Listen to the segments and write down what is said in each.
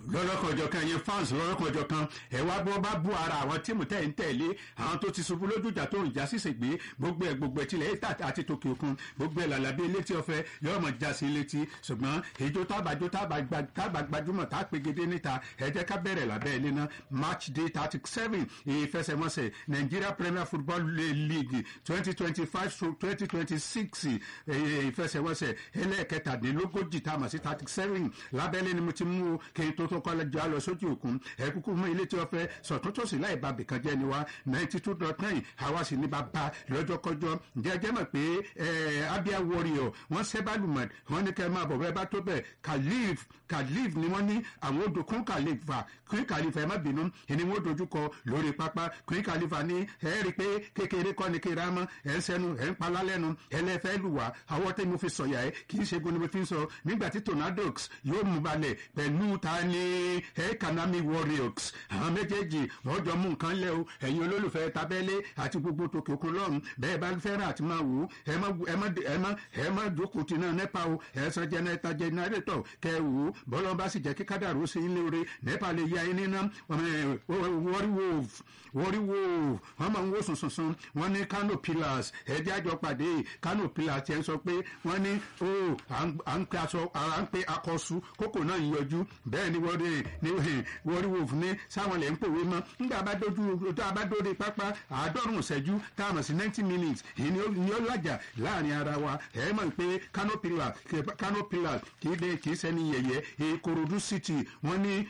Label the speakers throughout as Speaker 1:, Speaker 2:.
Speaker 1: lọ́lọ́kọ̀ọ́jọ kan yẹn fans lọ́lọ́kọ̀ọ́jọ kan ẹ wá bọ́ bá bú ara àwọn tíìmù tẹ̀ ń tẹ̀lé àwọn tó ti ṣubú lójújà tó ń já sísè gbé gbogbo ẹ̀ gbogbo ẹ̀ tilẹ̀ ètà àti tòkè òkun gbogbo ẹ̀ làlàbí létí ọ̀fẹ́ yóò mọ̀ já sí létí ṣùgbọ́n èjò tábàjò tábà gbajúmọ̀ tá a pegedé níta ẹ jẹ́ ká bẹ̀rẹ̀ lábẹ́ ilé náà match day thirty seven ìfẹsẹ̀wọnsẹ̀ Nigeria Premier Football League twenty twenty five to twenty twenty six ìfẹsẹ̀wọnsẹ̀ ẹlẹ́ẹ̀kẹtàdínlógójì tá a mọ̀ sí thirty seven lábẹ́lé ni mo ti mú o kí n tó tó kọ́ lọ́jọ́ lọ sójú òkun ẹ kúkú mú ilé tí wọ́n fẹ́ sọ̀tún tòsí láì ba bìkan jẹ́ ni wa ninety two dot nine àwa sì ní bàbá lọ́jọ́kọ́jọ́ jẹ́jẹ́ mọ̀ pé Abia Warrior wọ́n sẹ́bàlùmọ̀ wọ́n ní kẹ́ máa bọ̀ bẹ́ẹ̀ bá tó bẹ̀ Khalif Khalif ni wọ́n ní àwọn odò kún Khalifa kún Khalifa ẹ má bínú ẹni wọ́n dojú kọ lórí pápá kún Khalifa ní ẹ rí i pé kékeré kọ́ ni kéra mọ́ ẹ ń sẹ́nu ẹ ń palá lẹ́nu ẹ lẹ́fẹ́ lù wá àwọn tẹ́ mo fi sọ̀yà ẹ kì í ṣe gun ni mo fi ń sọ nígbà tí Tornadoes yóò mú balẹ̀ pẹ̀lú ta ni ẹ Kanami Warriors àwọn méjèèjì wọ́n jọ mú nǹkan lẹ́ o ẹ̀yin olólùfẹ́ tabẹ́lé àti gbogbo tòkè òkun lọ́run bẹ́ẹ̀ bá fẹ́ràn àti máa wò ó ẹ má ẹ má ẹ má ẹ má jókòó tí náà nẹ́pà o ẹ san jẹnẹta jẹnẹrétọ̀ kẹ wò ó bọ́lá bá sì jẹ́ kí kádàrú sí ilé oore nẹ́pà lè ya ẹni náà wọ́ríwò wọ́ríwò wọ́n máa ń wò sùnsùnsùn wọ́n ní Kano Pillars ẹ̀jẹ̀ àjọ pàdé Kano Pillars tiẹ̀ sọ pé wọ́n ní o à ń pe aṣọ à ń pe akọ̀ṣu kókò náà yọjú bẹ́ẹ̀ ni wọ́ríwò ní sáwọn lè ń pòwe mọ́ nígbà bá dojú tó a bá dórí pápá àádọ́rùn-ún ṣẹ́jú tá a mọ̀ sí ninety minutes èyí ni ó làjà láàrin ara wa ẹ̀ mọ̀ pé Kano Pillars Kano Pillars kì í dé kì í sẹ́ni yẹ̀yẹ́ Ìkòròdú City wọ́n ní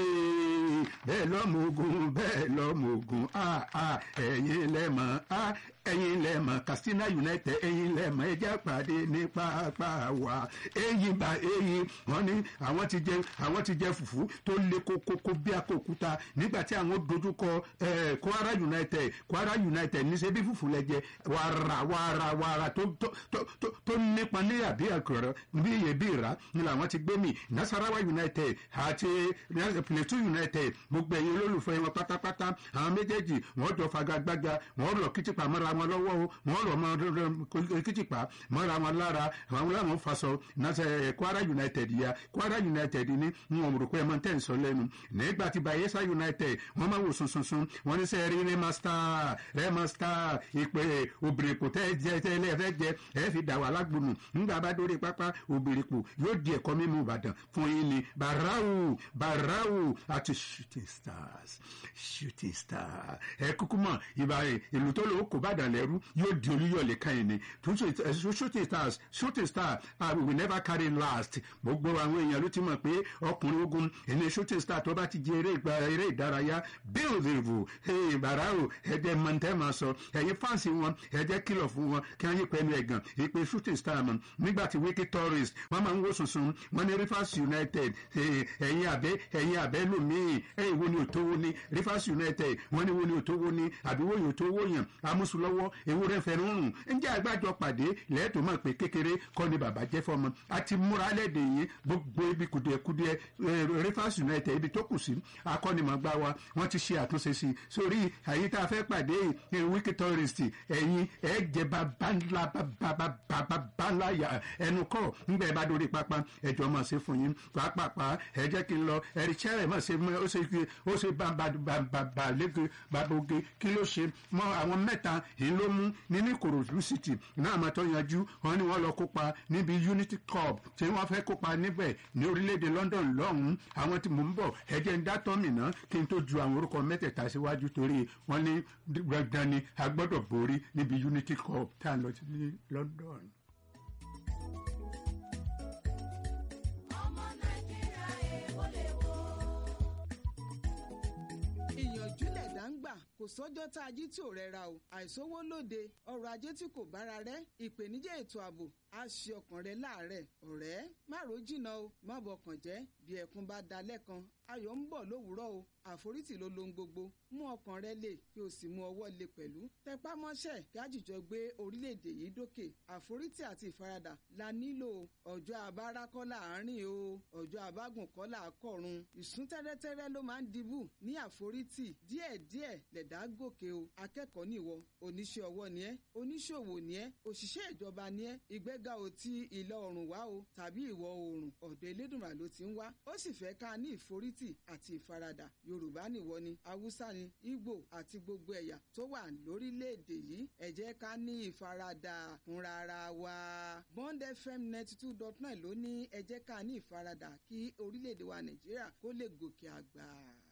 Speaker 1: bẹ́ẹ̀ lọ́mọ ogun bẹ́ẹ̀ lọ́mọ ogun ẹ̀yin lẹ́mọ̀ ẹ̀yin lẹ́mọ̀ Katsina United ẹ̀yin lẹ́mọ̀ ẹja pàdé ní pápá wa ẹ̀yin bá ẹ̀yin wọ́n ní àwọn ti jẹ àwọn ti jẹ fùfú tó le kókókó bí akókúta nígbà tí àwọn dojúkọ Kwara United Kwara United níṣẹ́ bí fùfú lẹ́jẹ̀ wàrà wàrà wàrà tó tó tó tó nípa ní àbí àkọrọ bí iye bí ìrà ni làwọn ti gbé mi Nasarawa United àti Plateau United gbogbo ẹ̀yin olólùfẹ́ wọn pátápátá àwọn méjèèjì wọ́n jọ fagagbága wọ́n lọ kìtìpá mọ́ra wọn lọ́wọ́ o wọ́n lọ mọ́ kìtìpá mọ́ra wọn lára àwọn làwọn faṣọ Kwara United ya Kwara United ní wọn rò pé ẹ máa ń tẹ̀ ń sọ lẹ́nu nígbà tí Bayelsa United wọ́n máa wò sunsunsun wọ́n ní sẹ́ rí rẹ́másítà rẹ́másítà ìpè òbèrèkò tẹ́ jẹ tẹ́ ilé ẹ̀fẹ́ jẹ ẹ̀ fi dà wà lágbónú nígbà bá dórí pápá òbèrèkò yóò di ẹ̀kọ́ mímú Ìbàdàn fún yín ni Barau Barau àti Shooting Stars Shooting Stars ẹ kúkú mọ̀ ìbá ìlú tó lò ó kò bàdàn lẹ́rú yóò di olúyọ̀lé kan yìí ni Shooting Stars Shooting Stars uh, we will never carry last gbogbo àwọn èèyàn ló ti mọ̀ pé ọkùnrin ogun ẹni Shooting Stars tó bá ti di eré ìdárayá build ìvù Barau ẹ̀dẹ̀ mọ̀ntẹ́ máa sọ ẹ̀yin fáǹsì wọn ẹ̀jẹ̀ kìlọ̀ fún wọn kí wọ́n yí pẹ̀lú ẹ̀gàn ìpè Shooting Stars mọ̀ nígbà tí wiki tourist wọ́n máa ń wò sùnsùn wọ́n ní Rivers United ẹ̀yin àbẹ́ ẹ̀yin àbẹ́ lòmíì ẹ̀yin wo ni òtówó ni Rivers United wọ́n ní wo ni òtówó ni àbí wo ni òtówó yàn amúsùlọ́wọ́ ewúrẹ́ fẹ́ràn rùn ǹjẹ́ àgbàjọ pàdé lẹ́ẹ̀tọ́ mọ̀ pé kékeré kọ́ ni bàbá jẹ́ fọmọ àti múra lẹ́dẹ̀ yìí gbogbo ibi kùdìẹ̀kudìẹ Rivers United ibi tó kù sí akọ́nimọ̀gbá wa wọ́n ti ṣe àtúnṣe sí sórí àyè tá a fẹ́ pàdé wiki tourist ẹ̀yin ẹ̀ jẹ́ bàbá ńlá bàbá ńlá ẹnu kọ́ nígbà ẹ bá dórí pápá ẹjọ́ máa ṣe fún yín pàápàá ẹ jẹ́ kí n lọ ẹ̀rí chẹ́rẹ̀ máa ṣe ó ṣe ó ṣe bàbà lẹ́gẹ̀ bàbòge kí ló ṣe mọ́ àwọn mẹ́ta yìí ló mú nínú Ìkòròdú City náà máa tó yanjú wọn ni wọ́n lọ kópa níbi Unity Cup tí wọ́n fẹ́ kópa níbẹ̀ ní orílẹ̀-èdè London lọ́hùn-ún àwọn tí mò ń bọ̀ ẹ jẹ́ ń dá tọ́mì náà kí n tó ju àwọn orúkọ mẹ́tẹ̀ẹ̀ta síwájú torí wọ́n ní dandan ni a gbọ́dọ̀ borí níbi Unity Cup tá a lọ sí London.
Speaker 2: ìyànjú lẹ̀dá ń gbà kò sọ́jọ́ tá a jí tí ò rẹra o àìsówó lóde ọrọ̀ ajé tí kò bára rẹ̀ ìpèníjà ètò ààbò á ṣe ọkàn rẹ láàárẹ̀ ọ̀rẹ́ má ro jìnnà o má bọkàn jẹ́ bí ẹkún bá da lẹ́kan ayọ̀ ń bọ̀ lówùúrọ̀ o àforítì ló lohun gbogbo mú ọkàn rẹ lè kí o sì mú ọwọ́ lè pẹ̀lú tẹpá mọ́ṣẹ́ kí àjùjọ gbé orílẹ̀-èdè yìí dókè àforítì àti ìfaradà la nílò ọjọ́ abára kọ́ láàárín o ọjọ́ abágùn kọ́ làákọ̀run ìsún tẹ́rẹ́tẹ́rẹ́ ló máa ń dibù ní àforítì díẹ̀díẹ̀ lẹ̀dá gòkè o akẹ́kọ̀ọ́ nìwọ oníṣẹ́ ọwọ́ ni ẹ́ oníṣòwò ni ẹ́ òṣìṣẹ́ ìjọba ni ẹ́ ìgbéga ò ti ìlà oòrùn wá o tàbí ìwọ̀ oòrùn ọ̀dọ̀ elédùnmá ló ti ń wá ó sì fẹ́ ká ní ìforítì àti ìfaradà yorùbá nìwọ ni haúsá ni ìgbò àti gbogbo ẹ̀yà tó wà lórílẹ̀‐èdè yìí ẹ jẹ́ ká ní ìfaradà fúnra ara wa bond fm ninety two dot nine ló ní ẹ jẹ́ ká ní ìfaradà kí orílẹ̀‐èdè wa nàìjíríà kó lè gòkè àgbà.